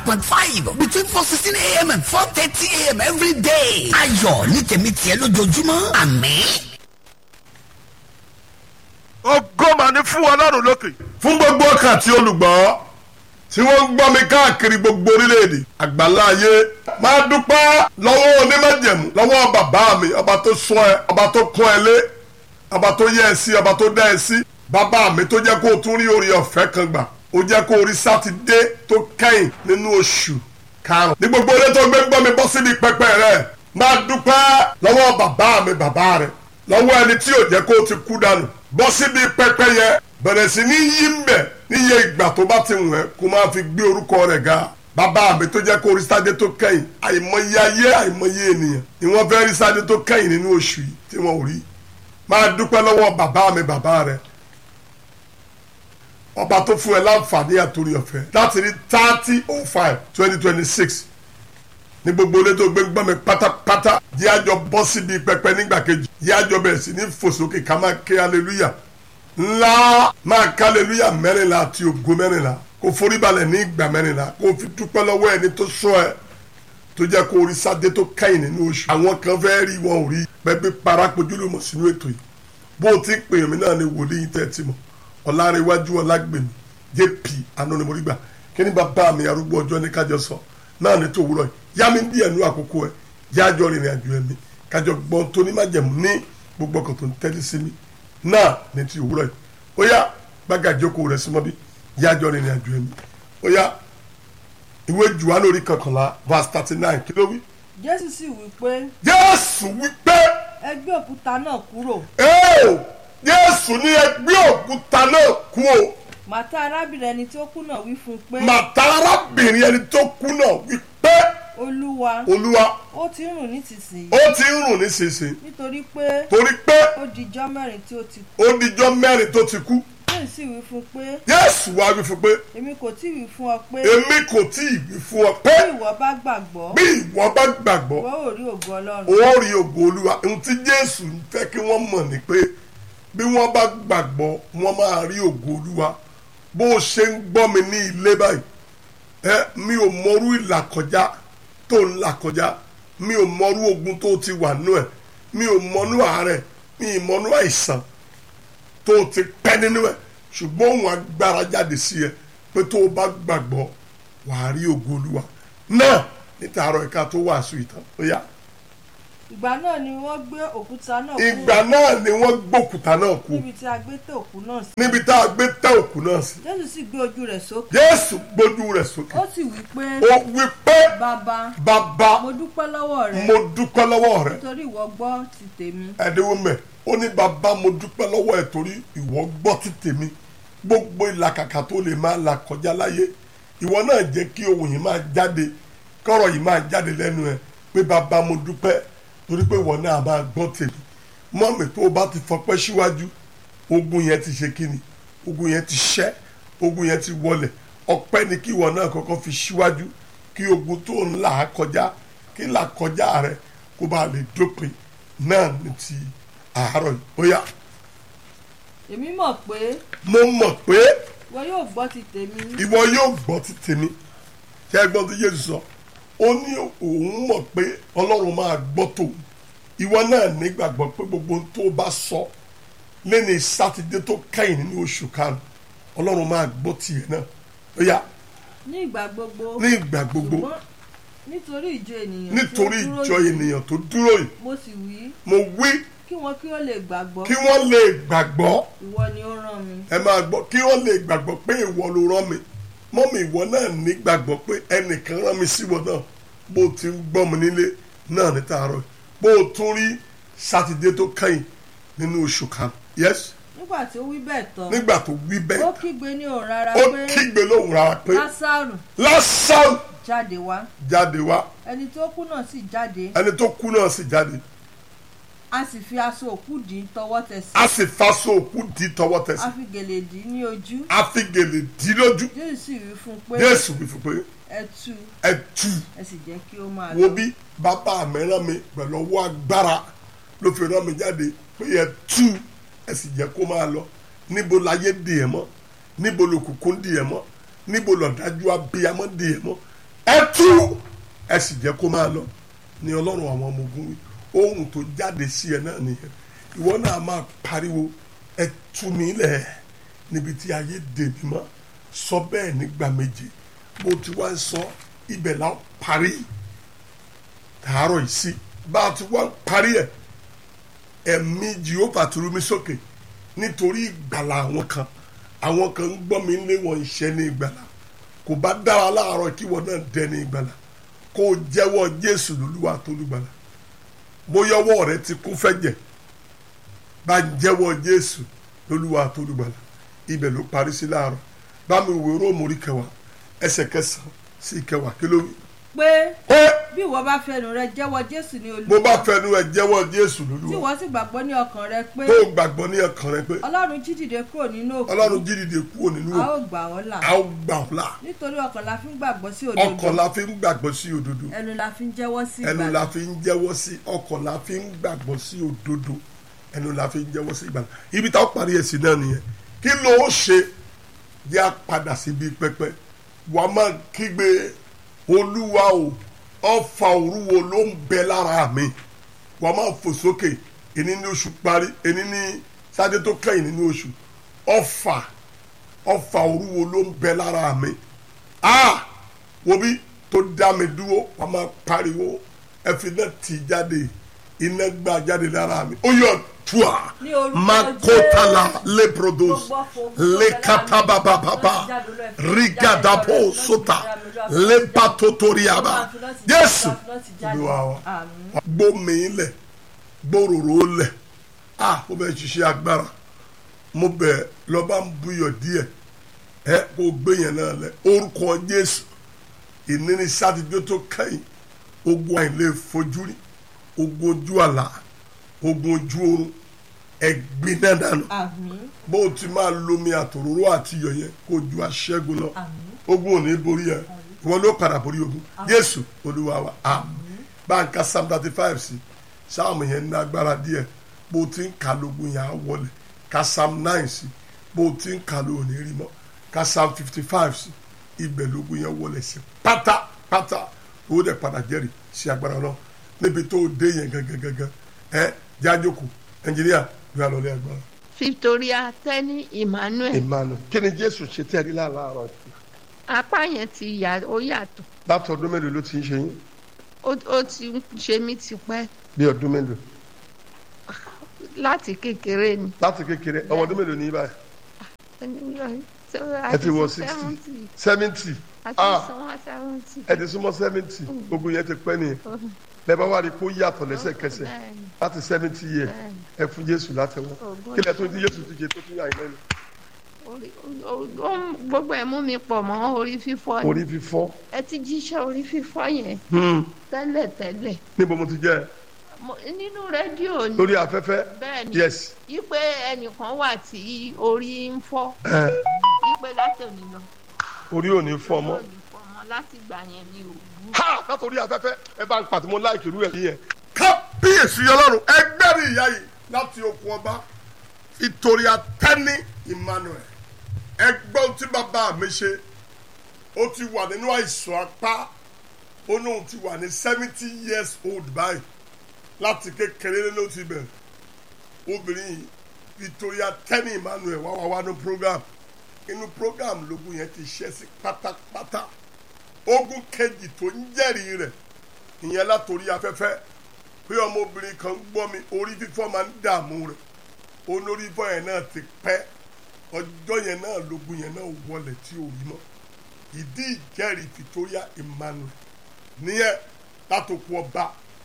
point five between four sixteen a.m. and four thirty a.m. every day. ayọ̀ ní tèmi tiẹ̀ lójoojúmọ́ àmín. ògo mà ní fún ọlọ́run lókè. fún gbogbo ọkàn àti olùgbọ́ tí wọ́n ń gbọ́ mi káàkiri gbogbo orílẹ̀-èdè àgbàlá ayé máa dúpẹ́ lọ́wọ́ onímọ̀jẹ̀mú lọ́wọ́ bàbá mi ọba tó sún ẹ ọba tó kún ẹ lé ọba tó yẹ ẹ sí ọba tó dá ẹ sí bàbá mi tó jẹ́ kó o tún rí orí ọ̀fẹ́ kan gbà ó jẹ́ kó o rí sátidé tó kẹ́yìn nínú oṣù karùn-ún ní gbogbo ilé tó gbé ń gbọ́ mi bọ́ síbi pẹpẹ rẹ máa dúpẹ́ lọ́wọ́ bàbá mi bàbá rẹ lọ́wọ́ ẹni tí ò jẹ́ kó o ti kú dànù bọ́ síbi pẹpẹ yẹ bẹ̀rẹ̀ sí ní yí ń bẹ̀ níye ìgbà tó bá ti wọ̀n ẹ́ kó máa fi gbé orúkọ rẹ̀ ga bàbá mi tó jẹ́ kó rí sáde tó kẹ́yìn àìmọye ayé àìmọye ènìyàn ni wọ́n fẹ́ rí sáde tó kẹ́yìn nínú oṣù yìí tí wọ́n ò rí máa dúpẹ́ lọ́wọ́ bàbá mi bàbá rẹ̀ ọba tó fún ẹ láǹfààní àtòrí ọ̀fẹ́ láti rí thirty oh five twenty twenty six ní gbogbo ilé tó gbé gbọ́n mi pátápátá yí àjọ bọ́ síbi pẹpẹ nígbà kejì yí àjọ bẹ̀rẹ̀ sí ní fòsókè ká máa ké hallelujah ńlá máa ká hallelujah mẹ́rìnlá àti ògo mẹ́rìnlá kó forí balẹ̀ ní ìgbà mẹ́rìnlá kó fi dúpẹ́ lọ́wọ́ ẹni tó sọ ẹ tó jẹ́ kó orí sáde tó kẹ́yìn nínú oṣù àwọn kan fẹ́ rí wọn ò rí bẹ́ẹ̀ bí parapojú ló mọ̀ sínú ètò yìí bó o ti pè mí náà ni wòlíì tẹ́ ẹ ti mọ̀ ọ̀làrẹ̀wájú ọ̀làgbèmí jp anonimodigba kí ni bàbá mi arúgbó ọjọ́ ní kájọ sọ náà ní tó wúrọ̀ yìí yá mi díẹ̀ nú àkókò ẹ̀ jájọ́ rìnrìn àjò ẹ̀mí kájọ gbọ́n tó ní májẹ̀mú ní gbogbo ọkàn tó ń tẹ́lẹ̀ sí mi náà ní ti òwúrọ̀ yìí ó yá gbága ìjókòó rẹ̀ símọ́ bí jájọ́ rìnrìn àjò ẹ̀mí ó yá ìwé jùwá lórí kankanlá verse thirty nine kí ló wí. jésù sì wí pé jésù wí pé ẹ gbé òkúta náà kúrò ẹ́ẹ̀ jésù ní ẹgbẹ́ òkúta náà kú o màtá arábìnrin ẹni tí ó kú náà wí fún un pé màtá arábìnrin ẹni tó kú náà wí pé olúwa olúwa ó ti ń rùn nísinsìnyí ó ti ń rùn nísinsìnyí nítorí pé torí pé ó dijọ́ mẹ́rin tí ó ti kú ó dijọ́ mẹ́rin tó ti kú jésù sì wí fún un pé jésù wá wí fún pé èmi kò tí ì wí fún ọ pé èmi kò tí ì wí fún ọ pé bí ìwọ bá gbàgbọ́ bí ìwọ bá gbàgbọ́ ìwọ ò rí ògo ọlọ́run ó rí ògo olúwa ohun tí jésù ń fẹ́ kí wọ́n mọ̀ ni pé bí wọ́n bá gbàgbọ́ wọ́n máa rí ògo olúwa bó o ṣe ń gbọ́ mi ní ilé báyìí ẹ mi ò mọrú ìlàkọjá tó ń là kọjá mi ò mọrú ogun tó ti wà nú ẹ mi ò mọnú àárẹ̀ mi ì mọnú àìsàn tó ti pẹ́ nínú ẹ ṣùgbọ́n òun agbára jáde sí ẹ pé tó o bá gbàgbọ́ wàá rí ògo olúwa náà níta àárọ̀ ẹ̀ka tó wàásù ìtàn ó yá ìgbà náà ni wọ́n gbé òkúta náà ìgbà kúrò náà ni wọ́n gbókùtà náà kú níbi tí a gbé tẹ òkú náà sí níbi tá a gbé tẹ́ òkú náà sí jésù sì gbé ojú rẹ̀ sókè jésù gbójú rẹ̀ sókè ó sì wí pé ó wí pé bàbá bàbá mo dúpẹ́ lọ́wọ́ rẹ mo dúpẹ́ lọ́wọ́ rẹ nítorí ìwọ gbọ́ ti tèmi ẹ̀dínwó mẹ́ ó ní bàbá mo dúpẹ́ lọ́wọ́ ẹ̀ torí ìwọ gbọ́ ti tèmi gbogbo ìlàkàkà tó lè máa là kọjá láyé ìwọ náà jẹ́ kí ohun yìí máa jáde kọ́rọ̀ yìí máa jáde lẹ́nu ẹ̀ pé bàbá mo dúpẹ́ torí pé ìwọ náà máa gbọ́ tèmi mọ́mì tó o bá ti fọpẹ́ síwájú ogun yẹn ti ṣe kíni ogun yẹn ti ṣẹ́ ogun yẹn ti wọlẹ̀ ọpẹ́ ni kí ìwọ náà kọ́kọ́ fi síwájú kí ogun tó ń là á kọjá kí là kọjá rẹ kó bá lè dópin náà ní ti àárọ̀ yìí ó yá èmi mọ̀ pé mo mọ̀ pé ìwọ yóò gbọ́ ti tèmi ìwọ yóò gbọ́ ti tèmi kí ẹ gbọ́ tí Jésù sọ ó ní òun mọ̀ pé Ọlọ́run máa gbọ́ tòun ìwọ náà nígbàgbọ́ pé gbogbo ohun tó bá sọ lẹ́ni sátidé tó kẹ́yìn nínú oṣù karùn Ọlọ́run máa gbọ́ tiẹ̀ náà ó yá ní ìgbà gbogbo ní ìgbà gbogbo ṣùgbọ́n nítorí ìjọ ènìyàn tí ó nítorí dúró ìjọ yìí, ènìyàn tó dúró yìí mo sì wí mo wí kí wọn kí ó lè gbàgbọ́ kí wọ́n lè gbàgbọ́ ìwọ ni ó rán mi ẹ máa gbọ́ kí wọ́n lè gbàgbọ́ pé ìwọ ló rán mi mọ́mí ìwọ náà ní gbàgbọ́ pé ẹnìkan rán mi síwọ náà bó o ti ń gbọ́ mi nílé náà ní tààrọ̀ bó o tún rí sátidé tó kẹ́yìn nínú oṣù kan yes nígbà tí ó wí bẹ́ẹ̀ tán nígbà tó wí ó bẹ́ẹ̀ kígbe ní òun rárá ó pé kígbe lóhùn rárá pé lásàrù lásán jáde wá jáde wá ẹni tó kú náà sì jáde ẹni tó kú náà sì jáde a sì fi aṣọ òkú dì í tọwọ́ tẹsẹ̀ a sì faṣọ òkú di tọwọ́ a tẹsẹ̀ fi gèlè dì í ní ojú a fi gèlè dí lójú jésù sì wí fún un pé Jésù wí fún pé ẹ tú ẹ tú ẹ sì jẹ́ kí ó máa wo lọ bí bàbá mi rán mi pẹ̀lú ọwọ́ agbára ló fi rán mi jáde pé ẹ tú ẹ sì jẹ́ kó máa lọ níbo láyé dì ẹ̀ mọ́ níbo lòkùnkùn dì ẹ̀ mọ́ níbo lọ̀dájú abiyamọ dì ẹ̀ mọ́ ẹ tú ẹ sì jẹ́ kó máa lọ ní ọlọ́run àwọn ọmọ ogun wí ohun tó jáde sí ẹ náà nìyẹn ìwọ náà máa pariwo ẹ tú mi lẹ̀ níbi tí ayé dè mí mọ́ sọ bẹ́ẹ̀ nígbà méje bó ti wá ń sọ ibẹ̀ la parí tààrọ̀ yìí sí bá a ti wá ń parí ẹ̀ ẹ̀mí jehova tó rú mi sókè nítorí ìgbàlà àwọn kan àwọn kan ń gbọ́ mi lé wọn iṣẹ́ ní ìgbàlà kò bá dára láàárọ̀ kí wọn náà dẹ ní ìgbàlà kó o jẹ́wọ́ jésù lólúwa tó lùgbàlà bóyá ọwọ́ rẹ ti kún fẹ́jẹ̀ bá ń jẹ́wọ́ jésù lólúwa tó lùgbàlà ibẹ̀ ló parí sí láàárọ̀ bá mi wò róòmù orí kẹwàá ẹsẹ̀ kẹsàn-án sí kẹwàá kí ló wí. pé pé bí ìwọ bá fẹnu rẹ jẹ́wọ́ jésù ní bó bá olúwa fẹnu ẹ jẹ́wọ́ jésù tí lólúwa ìwọ sì gbàgbọ́ ní ọkàn rẹ pé tó gbàgbọ́ ní ọkàn rẹ pé ọlọ́run jí dìde kúrò nínú òkú ọlọ́run jí dìde kúrò nínú a òkú ó gbà ọ́ là a ó gbà ọ́ là nítorí ọkàn la fi ń gbàgbọ́ sí ọkàn òdodo la fi ń gbàgbọ́ sí òdodo ẹnu la fi ń jẹ́wọ́ sí ẹnu ìgbàlà la fi ń jẹ́wọ́ sí ọkàn la fi ń gbàgbọ́ sí òdodo ẹnu la fi ń jẹ́wọ́ sí ìgbàlá ibi táwọn parí ẹ̀ sí náà nìyẹn kí ló ó ṣe yá padà síbi pẹpẹ wàá máa kígbe olúwa o ọfà òrùwo ló ń bẹ lára mi wàá máa fò sókè èní ní oṣù parí èní ní sáde tó kẹ́yìn nínú oṣù ọfà ọfà òrùwo ló ń bẹ lára mi ah wo bí tó dá mi dúró wàá máa pariwo ẹ fi náà tì jáde iná gbà jáde lára mi ó yọ tua Ní orúkọ makotala Jésù. leprodos Gbogbo ọ̀fọ̀ tó lekatabababa bẹ̀rẹ̀ lára mi, lọ́ọ́ ti jáde lọ́ọ́ ẹ̀. rigadapo Jáde lọ́ọ́ ẹ̀, sota lọ́ọ́ ti jáde lọ́ọ́ ẹ̀. lepatotoriaba Lọ́ọ́ ti jáde, jésù lọ́ọ́ ti jáde. olúwa wa Àmín. gbómi lẹ̀ gbòòrò lẹ̀ ah mo bẹ ṣiṣẹ́ agbára mo bẹ lọ́ba ń buyọ̀ díẹ̀ ẹ kó gbé yẹn náà lẹ̀ orúkọ jésù ìníní sátidé tó kẹ́yìn ogun àìlè fojú rí ogun ojú àlá ogun ojú oorun ẹgbin náà dànù àmín bó o ti máa lomi àtòróró àti iyọ̀ yẹn kó o ju aṣẹ́gun lọ àmín ogun ò ní borí ẹ ìwọ ló padà borí ogun jésù olúwa wa àmín báńkà psalm thirty five sí sáàmù yẹn ní agbára díẹ̀ bó o ti ń kà lógun yẹn á wọlé ka psalm nine sí bó o ti ń kà ló ò ní rí mọ́ ka psalm fifty five sí ibẹ̀ lógun yẹn wọlé sí pátápátá ó dẹ̀ padà jẹ́rìí sí agbára náà níbi tó o dé yẹn gangan ẹ jájókòó ẹnjìníà bí a lọ lé agbára. Victoria Tẹ́ni Emmanuel emmanuel kí ni jésù ṣe tẹ́ ẹ rí láàárọ̀ yìí apá yẹn ti yà ó yàtọ̀ láti ọdún mélòó ló ti ń ṣe yín ó ó ti ń ṣe mí tipẹ́ bí ọdún mélòó láti kékeré ni. láti kékeré ọmọ ọdún mélòó ní yín báyìí ẹ ti wọ sixty seventy àti ah sanwó seventy. ẹ ti súnmọ́ seventy ogun yẹn ti pẹ́ nìyẹn bẹ́ẹ̀ bá wà rí kó yàtọ̀ lẹ́sẹ̀kẹsẹ̀ Bẹ́ẹ̀ni, láti seventy years bẹ́ẹ̀ni. ẹ fún jésù látẹ̀wọ́ Ògo kí lẹ tó di jésù ti ṣe tó tún yà yín lẹ́nu Orí- ó- ó ń- gbogbo ẹ̀ mú mi pọ̀ mọ́ orí fífọ́ orí ni fífọ́ ẹ ti jíṣẹ́ orí fífọ́ yẹn tẹ́lẹ̀ tẹ́lẹ̀ níbo mo ti jẹ́ Mo- nínú rédíò ni lórí afẹ́fẹ́ bẹ́ẹ̀ni yes yípe ẹnìkan wà tí orí ń fọ́ ẹ yípe láti òní lọ orí ò ní fọ́ mọ́ òní fọ́ mọ́ láti gbà yẹn ní òwú. ha látòrí afẹ́fẹ́ ẹ bá ń pàtó mo láìkì irú ẹ̀ yẹn. kábíyèsí ọlọ́run ẹgbẹ́rì ìyá yìí láti okun ọba ìtòrí atẹ́ni emmanuel ẹgbọ́n tí bàbá mi ṣe ó ti wà nínú àìsàn apá ó lóun ti wà ní seventy years old báyìí láti kékeré ló ti bẹ̀rẹ̀ obìnrin yìí ìtòrí atẹ́ni emmanuel wá wá wá ní program inú program lógún yẹn ti ṣẹ́ sí pátápátá ogun kejì tó ń jẹ́rìí rẹ̀ ìyẹn látòrí afẹ́fẹ́ pé ọmọbìnrin kan gbọ́ mi orí fífọ́ máa ń dààmú rẹ̀ olórí fífọ́ yẹn náà ti pẹ́ ọjọ́ yẹn náà lógun yẹn náà wọlé tí ò rí mọ́ ìdí ìjẹ́rìí Victoria Emmanuel níyẹn látòkù ọba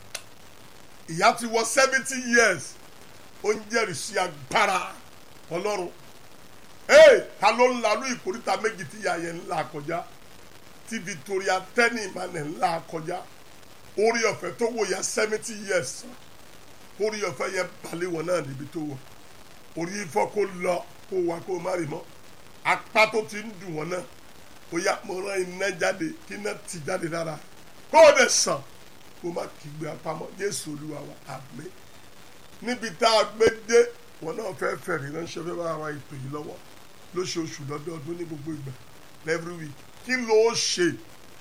ìyá ti wọ seventy years ó ń jẹ́rìí sí agbára ọlọ́run ee ta ló ń lalú ìkórìtà méjì tí ìyá yẹn ń là kọjá tí Victoria tẹ́ni Emmanuel ń là kọjá orí ọ̀fẹ́ tó wò ya seventy years orí ọ̀fẹ́ yẹn balẹ̀ wọn náà níbi tó wọ̀ orí ifọ̀ kó lọ kó wá kó má rí mọ́ apá tó ti ń dùn wọn náà ó yá mo rán iná jáde kí iná ti jáde lára kó o dẹ̀ sàn kó má kígbe apamọ́ Jésù Olúwa wa àmín níbi tá a gbé dé wọn náà fẹ́ fẹ̀rí ránṣẹ́ fẹ́ bá ara ètò yìí lọ́wọ́ lóṣooṣù lọ́dọọdún ní gbogbo ìgbà every week kí ló ṣe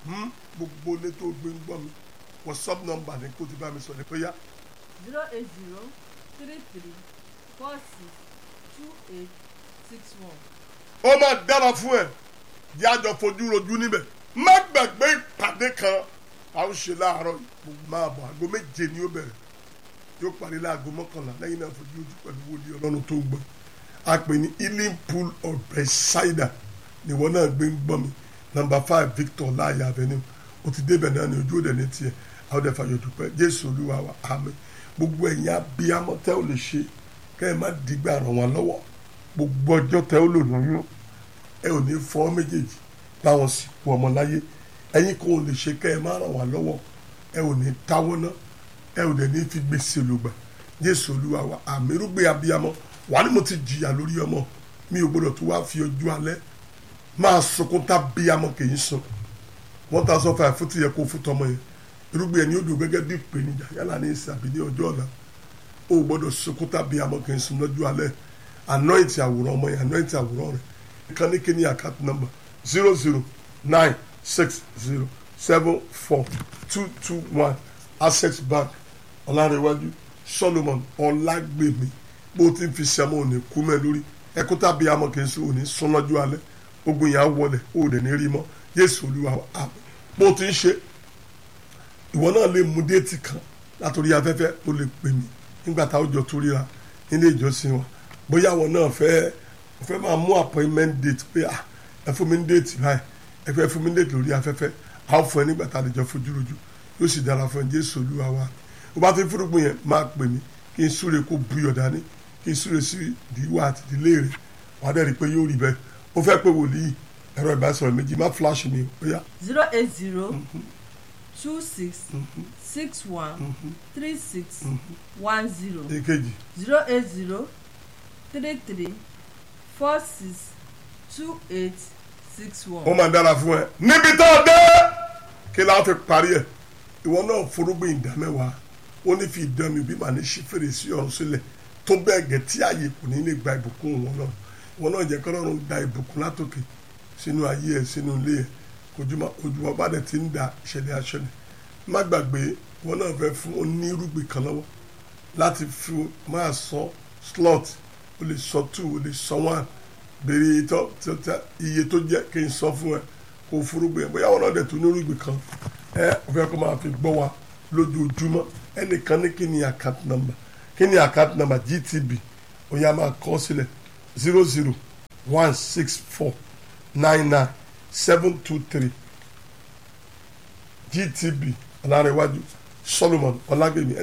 Hmm? gbogbo ilé tó gbé ń gbọ́ mi whatsapp number ní kó ti bá mi sọ ní pé yá zero eight zero three three four six two eight six one. ó máa dára fún ẹ jẹ́ àjọ fojú rojú níbẹ̀ má gbàgbé ìpàdé kan a ó ṣe láàárọ̀ yìí gbogbo máa bọ̀ aago méje ni ó bẹ̀rẹ̀ yóò parí láago mọ́kànlá lẹ́yìn náà fojú ojú pẹ̀lú wòlíì ọlọ́run tó ń gbọ́ a pè ní healing pool of Bethesda níwọ náà gbé ń gbọ́ mi number five Victor láàyè avenue o ti débẹ̀ náà ní ojú òde ní tiẹ̀ àwọn ọdẹ fàyọ̀ dúpẹ́ Jésù olúwa wa àmín gbogbo ẹ̀yin abiyamọ tẹ́ ò lè ṣe kẹ́ ẹ má dìgbà ràn wọ́n lọ́wọ́ gbogbo ọjọ́ tẹ́ ò lò lóyún ẹ ò ní fọ́ méjèèjì báwọn sì kú ọmọ láyé ẹ̀yin kò lè ṣe kẹ́ ẹ má ràn wá lọ́wọ́ ẹ ò ní táwọ́ ná ẹ ò dẹ̀ ní fi gbèsè lògbà Jésù olúwa wa àmì irúgbìn abiyamọ wà ní mo ti jìyà lórí ọmọ mi ò gbọdọ̀ tó wá fi ojú alẹ́ máa sunkún tá bíyamọ kì í sun one thousand five fún ti yẹ kó fún tọmọ yẹn irúgbìn ẹni ó dùn gẹ́gẹ́ bí ìpèníjà yálà ní ìsìn àbí ní ọjọ́ ọ̀la ó gbọdọ̀ sunkún tá bíyamọ kì í sun lọ́jọ́ alẹ́ anoint àwòrán ọmọ yẹn anoint àwòrán rẹ̀ nǹkan ní kíní account number zero zero nine six zero seven four two two one access bank ọ̀làrẹ̀wájú solomon ọ̀làgbèmí bó ti ń fi sẹ́mọ̀ òní kú mẹ́ lórí ẹkú tàbí amọ̀ kì í sùn òní sún lọ́jọ́ alẹ́ ogun yẹn á wọlé ó dẹ̀ ní rí mọ́ yéésù olúwa wa àmín bó ti ń ṣe ìwọ náà lè mú déètì kan látòrí afẹ́fẹ́ ó lè pè mí nígbà táwọn jọ tó ríra nílé ìjọsìn wa bóyá àwọn náà fẹ́ fẹ́ máa mú appointment date pé ah ẹ fún mi ní déètì báyìí ẹ fẹ́ fún mi ní déètì lórí afẹ́fẹ́ a ó fún ẹ nígbà tá a lè jọ fojú rojú yóò sì dára fún ẹ jésù olúwa wa ó bá ti fúrúgbìn yẹn máa pè mí kí n súre kó buyọ̀ dání kí n súre sí ìdíwọ́ àti ìdílé rẹ̀ wà á dẹ̀ rí i pé yóò rí bẹ́ẹ̀ ó fẹ́ pé wòlíì ẹ̀rọ ìbánisọ̀rọ̀ méjì má flash mi ó yá zero eight zero two six six one three six one zero èkejì zero eight zero three three four six two eight six ó one. máa dára fún ẹ níbi tó o dé kí láti parí ẹ ìwọ náà forúgbìn ìdámẹ́wàá ó ní fi ìdán mi bí màá ní ṣí fèrèsé ọ̀run sílẹ̀ tó bẹ́ẹ̀ gẹ̀ tí ààyè kò ní lè gba ìbùkún wọn náà wọn náà jẹ́ kọ́lọ́run da ìbùkún látòkè sínú ayé ẹ̀ sínú ilé ẹ̀ kojúmọ́ ojúmọ́ bá dẹ̀ ti ń da ìṣẹ̀lẹ̀ aṣọ́lẹ̀ má gbàgbé wọn náà fẹ́ fún onírúgbìn kan lọ́wọ́ láti fi máa sọ slot o lè sọ two o lè sọ one béèrè ìtọ́ tẹ́tẹ́ iye tó jẹ́ kí n sọ fún ẹ kó forúgbìn ẹ bóyá wọn náà dẹ̀ tún onírúgbìn kan ẹ ò fẹ́ kó máa fi gbọ́ wa lójoojúmọ́ ẹnìkan ní kí ni account number kí ni account number GTB ó yá máa kọ sílẹ̀ zero zero one six four nine nine seven two three GTB ọ̀làrẹ̀wájú Solomon ọ̀làgbèmí